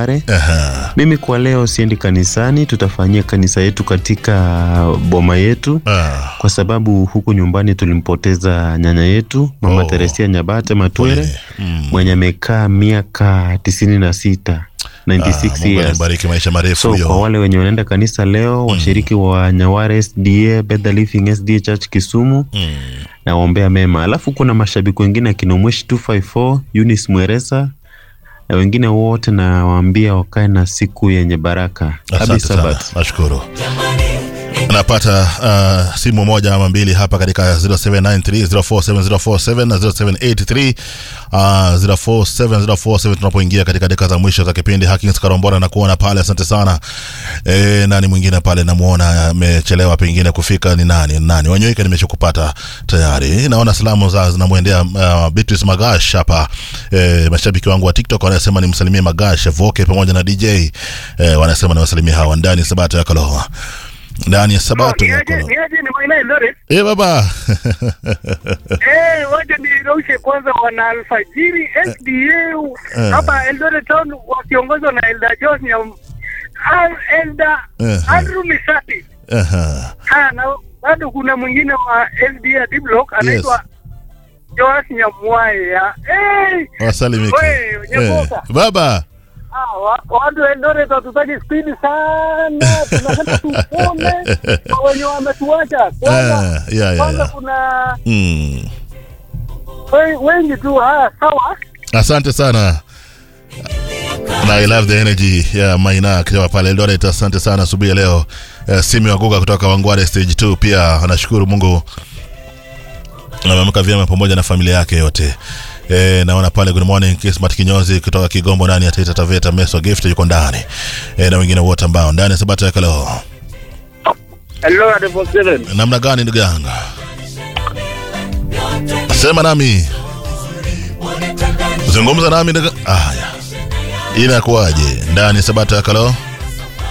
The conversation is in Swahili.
Kawangware. Aha. Mimi kwa leo siendi kanisani, tutafanyia kanisa yetu katika boma yetu Ah. kwa sababu huku nyumbani tulimpoteza nyanya yetu mama Oh. Teresia Nyabate Matwere Pole. Mm. mwenye amekaa miaka tisini na sita Ah, 96 Mungu years. anibariki maisha marefu So kwa hiyo. wale wenye wanaenda kanisa leo, washiriki wa Nyaware SDA, Bethel Living SDA Church Kisumu, Mm. nawaombea mema. Alafu kuna mashabiki wengine akina Mweshi 254, Eunice Mweresa na wengine wote nawaambia wakae na siku yenye baraka. Happy Asante sana, Sabbath. nashukuru. Napata uh, simu moja ama mbili hapa katika 0793047047 na 0783 uh, 047047 tunapoingia katika dakika za mwisho za kipindi. Hakins Karombora na kuona pale, asante sana. E, nani mwingine pale namuona amechelewa pengine kufika, ni nani nani? Wanyoika nimeshakupata tayari. Naona salamu za zinamwendea uh, Beatrice Magash hapa. E, mashabiki wangu wa TikTok wanasema nimsalimie Magash Voke pamoja na DJ e, wanasema niwasalimie hawa ndani ya Sabato ya Kaloha ndani ya Sabato ya niaje Kaloha. niaje ni Maina Eldoret. Eh baba Eh, waje niraushe kwanza wana alfajiri SDA Eh. hapa Eldoret town wakiongozwa na Elda Jones ya Al- Elda Eh. Andrew Misati. Aha. Ah, na bado kuna mwingine wa SDA D block anaitwa Joas Nyamwaya. Eh, wasalimike Wewe, Nyaboka. baba ah, wa- watu wa Eldoret hatutaki spidi sana, tunasema tupone kwa wenye wametuacha. Kwanza Eh, ya, ya, kwanza ya. kuna Mm. we- wengi tu. Haya, sawa. asante sana na I love the energy ya Maina akiwa pale Eldoret. Asante sana asubuhi ya leo. Uh, Simi Waguga kutoka Wangware stage 2 pia anashukuru Mungu ameamka vyema pamoja na familia yake yote. E, naona pale good morning Kismat Kinyozi kutoka Kigombo ndani ya Taita Taveta Meso Gift yuko ndani e, na wengine wote ambao ndani ya Sabato ya Kalo. Hello, Adebo Seven. Namna gani ndugu yangu? Sema nami, zungumza nami ndugu. Haya, inakuwaje ndani ya Sabato ya Kalo?